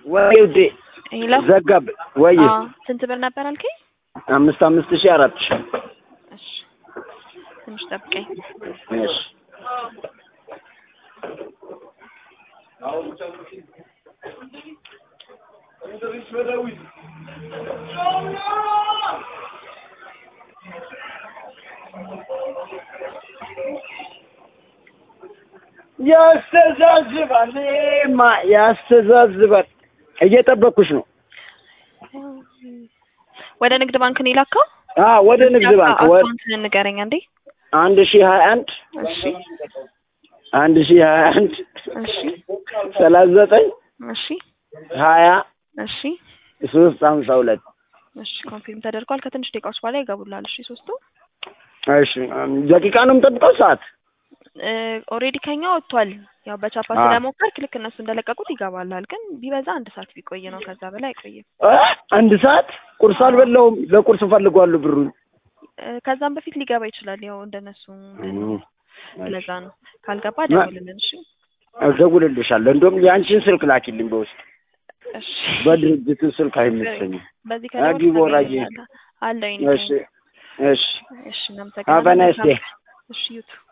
ወይ ውዴ ሄሎ ዘጋብ ወይ አዎ፣ ስንት ብር ነበር አልከኝ? አምስት አምስት ሺህ አራት ሺህ እሺ ትንሽ ጠብቀኝ። እሺ ያስተዛዝባል ማ ያስተዛዝባል። እየጠበኩሽ ነው። ወደ ንግድ ባንክ ነው የላከው? አዎ ወደ ንግድ ባንክ ወ- አካውንትን ንገረኝ አንዴ። አንድ ሺህ ሀያ አንድ እሺ አንድ ሺህ ሀያ አንድ እሺ ሰላሳ ዘጠኝ እሺ ሀያ እሺ ሶስት ሀምሳ ሁለት እሺ ኮንፊርም ተደርጓል። ከትንሽ ደቂቃዎች በኋላ ይገቡላል። እሺ ሶስቱ እሺ ደቂቃ ነው የምጠብቀው ሰዓት ኦልሬዲ ከኛ ወጥቷል። ያው በቻፓ አ- ስለሞከርክ ልክ እነሱ እንደለቀቁት ይገባላል። ግን ቢበዛ አንድ ሰዓት ቢቆይ ነው፣ ከዛ በላይ አይቆይም። እ? አንድ ሰዓት ቁርስ አልበላሁም። ለቁርስ እፈልገዋለሁ ብሩን። እ፣ ከዛም በፊት ሊገባ ይችላል። ያው እንደነሱ እም፣ ለዛ ነው። ካልገባ ደውልልን። እሺ እደውልልሻለሁ። እንደውም የአንቺን ስልክ ላኪልኝ በውስጥ እሺ በድርጅቱ ስልክ አይመቸኝም። በዚህ አጊ ከደወልክ ቦራዬ። ታገኛለህ። አለኝ እሺ እሺ እሺ Have a nice እናመሰግናለን። day. እሺ ዩቱ